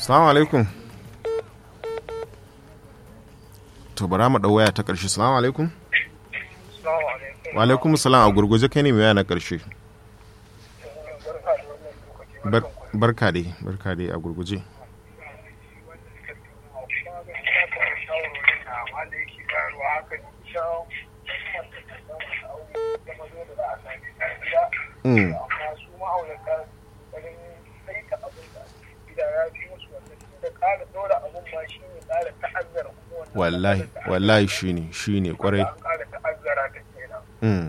Salamu alaikum. To bara mu ɗau waya ta ƙarshe. Salamu alaikum. Wa alaikum salam a gurguje kai ne mai waya na ƙarshe. Barka dai, barka dai a gurguje. Mm. wallahi wallahi shine shine kwarai mm.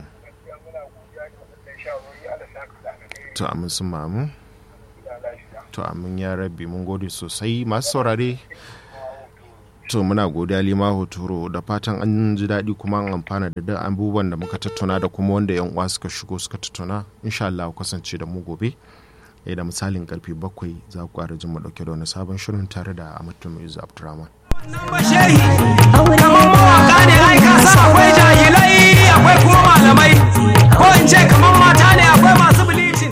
to amin sun mamu to amin ya rabbi mun gode sosai masu saurare to muna godiya lima hotoro da fatan an ji daɗi kuma an amfana da duk abubuwan da muka tattauna da kuma wanda yan uwa suka shigo suka tattauna insha Allah kasance da mu gobe da misalin karfe bakwai za ku ƙara jin mu dauke da wani sabon shirin tare da Amatu Muizu Abdurrahman. kamar mawaka ne ai ka san akwai jahilai akwai kuma malamai ko in ce kamar mata ne akwai masu bilicin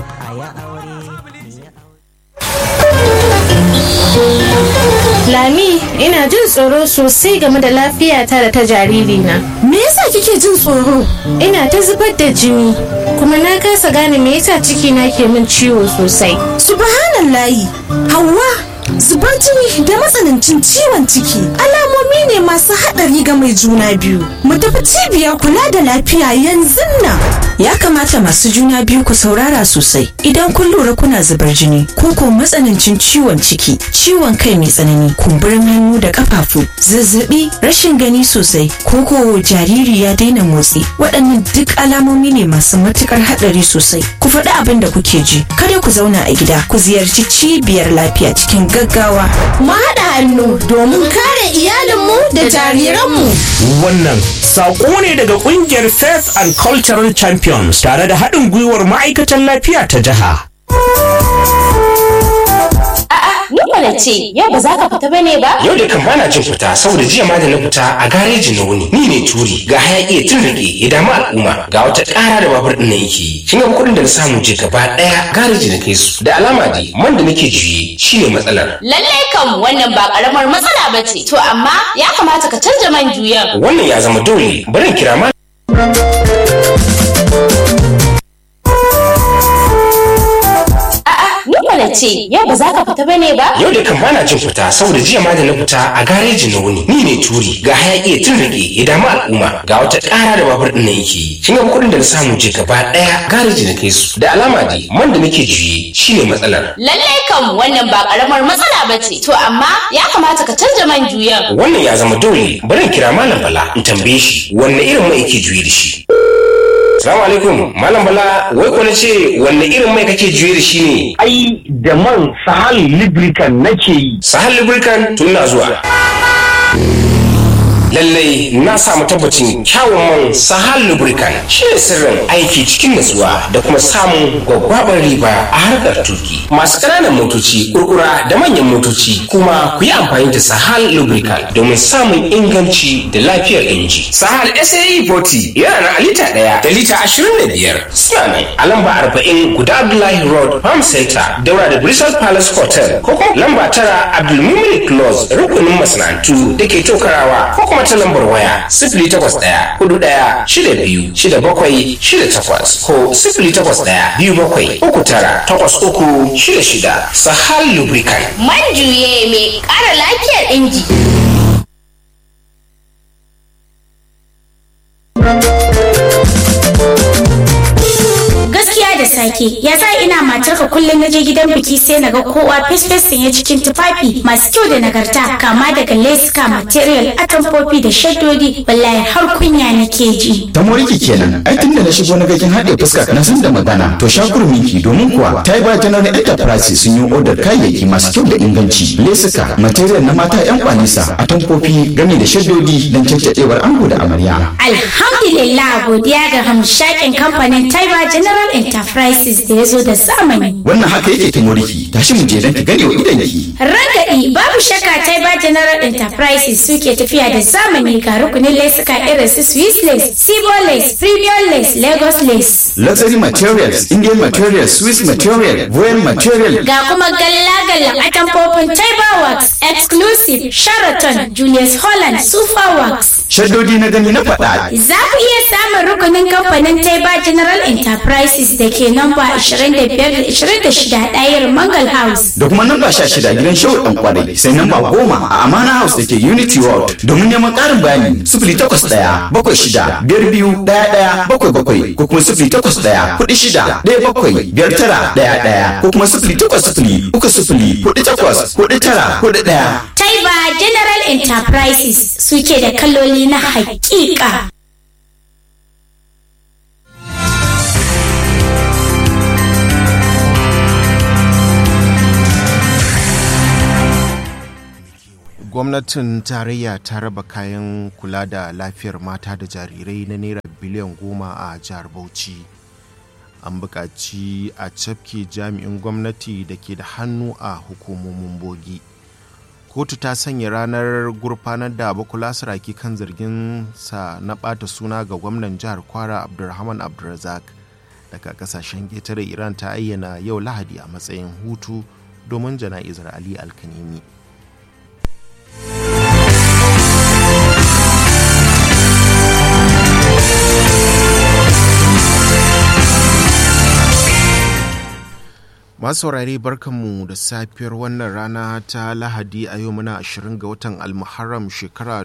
Lami, ina jin tsoro sosai game da lafiyata da ta jaririna. Me yasa kike jin tsoro? Ina ta zubar da jini, kuma na kasa gane me yasa cikina ke min ciwo sosai. Subhanallahi, Hauwa, zubar jini da matsanancin ciwon ciki alamomi ne masu haɗari ga mai juna biyu. Mu tafi cibiyar kula da lafiya yanzu nan. Ya kamata masu juna biyu ku saurara sosai idan kun lura kuna zubar jini ko ko matsanancin ciwon ciki, ciwon kai mai tsanani, kumburin hannu da kafafu, zazzabi, rashin gani sosai, ko ko jariri ya daina motsi. Waɗannan duk alamomi ne masu matukar haɗari sosai. Ku faɗi abin da kuke ji, kada ku zauna a gida, ku ziyarci cibiyar lafiya cikin gaggawa. Mu haɗa hannu domin kare iyalinmu da jariranmu. Wannan saƙo ne daga ƙungiyar Faith and Cultural Champions tare da haɗin gwiwar ma'aikatan lafiya ta jiha. Ni mana ce, yau ba za ka fita bane ba? Yau da kan bana jin fita saboda jiya ma da na fita a gareji na wuni. Ni ne turi ga hayaki ya tun rage ya damu al'umma ga wata ƙara da babur ɗin na yake yi. Kin ga kuɗin da na samu je gaba ɗaya gareji na kai su. Da alama dai man da nake juye shine matsalar. Lallai kam wannan ba karamar matsala ba ce. To amma ya kamata ka canja man juyan. Wannan ya zama dole bari in kira ma Ni mana ce, yau ba za ka fita bane ba? Yau da kan bana jin fita saboda jiya ma da na fita a gareji na wuni. Ni ne turi ga hayaki ya tun rage ya damu al'umma ga wata ƙara da babur ɗin na yake yi. Kin ga kuɗin da na samu je gaba ɗaya gareji na kai su. Da alama dai man da nake juye shine matsalar. Lallai kam wannan ba karamar matsala ba ce. To amma ya kamata ka canja man juyan. Wannan ya zama dole bari in kira Malam Bala in tambaye shi wanne irin mai yake juye da shi. Salamu alaikum Malam Bala wai ko na ce wanne irin mai kake juye da shi ne? ai da man sahal lubricant nake yi Sahal Lubricant tun na zuwa. Lallai na samu tabbacin kyawun man Sahal Lubricant shi ne sirrin aiki cikin natsuwa da kuma samun gwaggwabar riba a harkar tuki. Masu ƙananan motoci, kurkura da manyan motoci kuma ku yi amfani da Sahal Lubricant domin samun inganci da lafiyar inji. Sahal SAE 40 yana na lita ɗaya da lita ashirin da biyar. Suna nan a lamba arba'in guda Abdullahi Road Farm Center daura da Bristol Palace Hotel ko kuma lamba tara Abdulmumin Close rukunin masana'antu da ke tokarawa ko kuma ta lambar waya sifili takwas ɗaya hudu ɗaya shida biyu shida bakwai shida takwas ko sifili takwas ɗaya biyu bakwai uku tara takwas uku shida shida Sahal Lubricant. Man juye mai ƙara lafiyar inji. gaskiya da sake ya sa ina matarka kullum na je gidan biki sai na ga kowa fesfes sanye cikin tufafi masu kyau da nagarta kama daga leska material atamfofi da shaddodi wallahi har kunya nake ji ta moriki kenan ai tun da na shigo na gajin haɗe fuska na san da magana to shakurminki domin kuwa ta yi ba general enterprise sun yi odar kayayyaki masu kyau da inganci lesuka material na mata yan kwanisa atamfofi game da shaddodi don caccadewar ango da amarya alhamdulillah godiya ga hamshakin kamfanin taiba general enterprises Enterprises da ya zo da zamani. Wannan haka yake ta moriki tashi mu je don ki gane wa idanki. Ragaɗi babu shakka Taiba General Enterprises suke tafiya da zamani ga rukunin lesuka irin su Swiss lace, Sibo lace, Premium lace, Lagos lace. Luxury materials, Indian materials, Swiss material, Royal material. Ga kuma galla-gallan atamfofin Taiba Works, Exclusive, Sheraton, Julius Holland, Super Works. Shaddodi na gani na faɗa. Za ku iya samun rukunin kamfanin Taiba General Enterprises da ke namba 25-26 ɗayar Mangal House. Da kuma namba 16 gidan Shehu ɗan kwarai sai namba goma a Amana House da ke Unity World. Domin neman ƙarin bayani sifili takwas ɗaya bakwai shida biyar biyu ɗaya ɗaya bakwai bakwai ko kuma sifili takwas ɗaya kuɗi shida ɗaya bakwai biyar tara ɗaya ɗaya ko kuma sifili takwas sifili uku sifili kuɗi takwas kuɗi tara kuɗi ɗaya. Taiba General Enterprises suke da kaloli na hakika. gwamnatin tarayya ta raba kayan kula da lafiyar mata da jarirai na naira biliyan goma a jihar bauchi an buƙaci a cafke jami'in gwamnati da ke da hannu a hukumomin bogi kotu ta sanya ranar gurfanar da bakula saraki kan zargin sa na ɓata suna ga gwamnan jihar kwara abdulrahman abdulrazak daga kasashen ƙetare iran ta ayyana yau lahadi a matsayin hutu domin jana'izar ali alkanimi masu saurare barkanmu da safiyar wannan rana ta lahadi a yau muna 20 ga watan almuharram shekara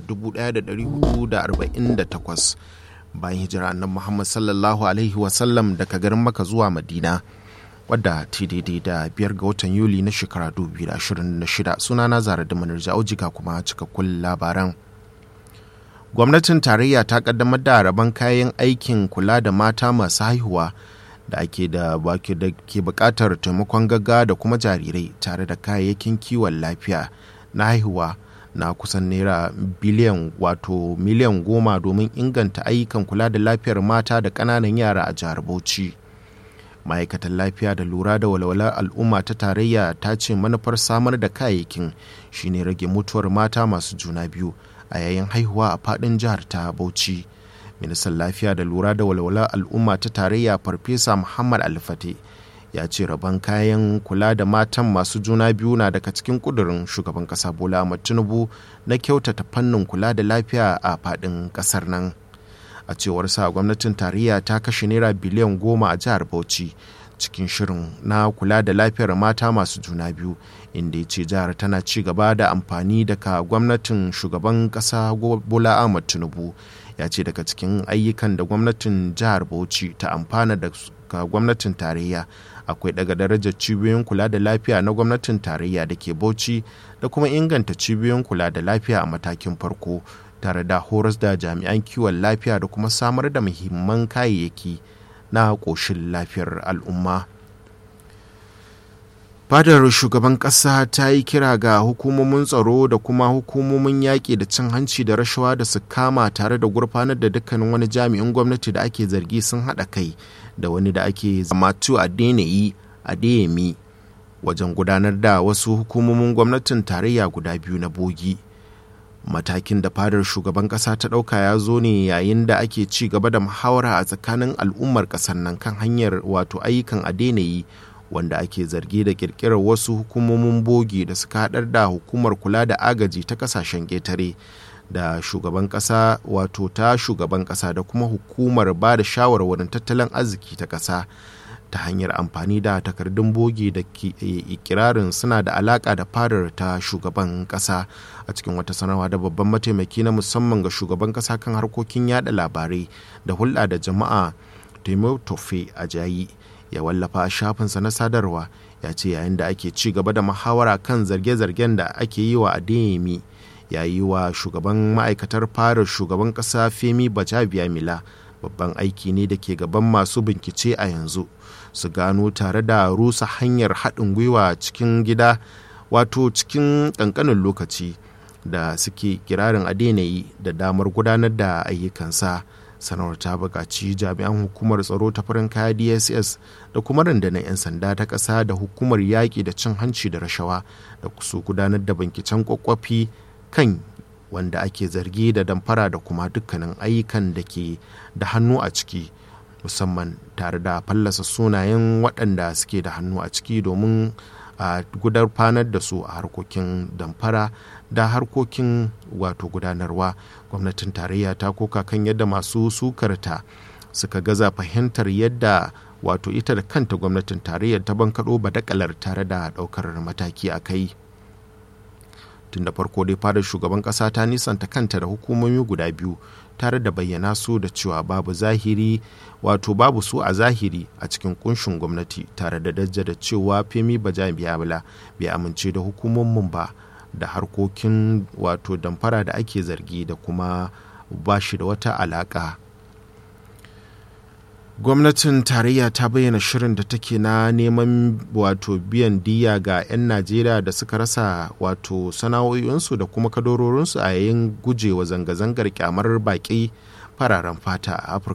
1448 bayan hijira annan muhammad sallallahu alaihi wasallam daga garin maka zuwa madina wadda ta daidai da biyar ga watan yuli na shekara 2026 sunana zara da manarja aujiga kuma cikakkun labaran gwamnatin tarayya ta kaddamar da rabon kayan aikin kula da mata masu haihuwa da ake da baki da ke bukatar taimakon gagga da kuma jarirai tare da kayayyakin kiwon lafiya na haihuwa na kusan naira biliyan wato miliyan goma domin inganta ayyukan kula da lafiyar mata da ƙananan yara a jihar bauchi ma'aikatan lafiya da lura da walwalar al'umma ta tarayya ta ce manufar samar da kayayyakin shine rage mutuwar mata masu juna biyu a yayin haihuwa a faɗin jihar ta bauchi ministan lafiya da lura da walwalar al'umma ta tarayya farfesa muhammad alfate ya ce rabon kayan kula da matan masu juna biyu na daga cikin kudurin shugaban kasa bola ahmad tinubu na kyautata fannin kula da lafiya a fadin kasar nan a cewar sa gwamnatin tarayya ta kashe naira biliyan goma a jihar bauchi cikin shirin na kula da lafiyar mata masu juna biyu inda ya ce jihar tana ci gaba da amfani daga gwamnatin shugaban kasa bola ahmad tinubu ya ce daga cikin ayyukan da gwamnatin jihar bauchi ta amfana daga gwamnatin tarayya akwai daga darajar cibiyoyin kula da lafiya na gwamnatin tarayya da ke bauchi da kuma inganta cibiyoyin kula da lafiya a matakin farko tare da horas da jami'an kiwon lafiya da kuma samar da muhimman kayayyaki na ƙoshin lafiyar al'umma fadar shugaban ƙasa ta yi kira ga hukumomin tsaro da kuma hukumomin yaƙi da cin hanci da rashawa da su kama tare da gurfanar da dukkanin wani jami'in gwamnati da ake zargi sun haɗa kai da wani da ake zamatu a deneyi a deyemi wajen gudanar da wasu hukumomin gwamnatin tarayya guda biyu na bogi matakin da fadar shugaban ƙasa ta ɗauka ya zo ne yayin da ake ci gaba da muhawara a tsakanin al'ummar ƙasar nan kan hanyar wato ayyukan a deneyi wanda ake zargi da kirkirar wasu hukumomin bogi da suka haɗar da hukumar kula da agaji ta kasashen ƙetare da shugaban ƙasa wato ta shugaban ƙasa da kuma hukumar ba da shawarwarin tattalin arziki ta ƙasa ta hanyar amfani da takardun bogi da ke ikirarin suna da alaƙa da fadar ta shugaban ƙasa a cikin wata sanarwa da babban mataimaki na musamman ga shugaban ƙasa kan harkokin yada labarai da hulɗa da jama'a Tofe Ajayi ya wallafa a shafinsa na sadarwa ya ce yayin da ake ci gaba da muhawara kan zarge-zargen da ake yi wa adeyemi ya yi wa shugaban ma'aikatar fara shugaban ƙasa femi bajabiya mila babban aiki ne da ke gaban masu bincike a yanzu su gano tare da rusa hanyar haɗin gwiwa cikin gida wato cikin ƙanƙanin lokaci da suke kirarin adenayi da damar gudanar da ayyukansa sanarwar ta buƙaci jami'an hukumar tsaro ta farin kaya dss da kuma rundunar 'yan sanda ta ƙasa da hukumar yaƙi da cin hanci da rashawa da su gudanar da binciken kwakwafi kan wanda ake zargi da damfara da kuma dukkanin ayyukan da ke da hannu a ciki musamman tare da fallasa sunayen waɗanda suke da hannu a ciki domin a gudanar da su a harkokin damfara da harkokin wato gudanarwa gwamnatin tarayya ta koka kan yadda masu sukarta suka gaza fahimtar yadda wato ita da kanta gwamnatin tarayyar ta bankaɗo badakalar tare da ɗaukar mataki a kai tun da farko dai fadar shugaban ƙasa ta nisanta kanta da hukumomi guda biyu tare da bayyana su da cewa babu zahiri wato babu su a zahiri a cikin kunshin gwamnati tare da dajja da cewa femi bajabiyabla bai amince da hukumomin ba da harkokin wato damfara da ake zargi da kuma ba shi da wata alaka gwamnatin tarayya ta bayyana shirin da take na neman wato biyan diya ga 'yan najeriya da suka rasa wato sana'o'insu da kuma kadarorinsu a yayin gujewa zanga-zangar kyamar baƙi fararen fata a afirka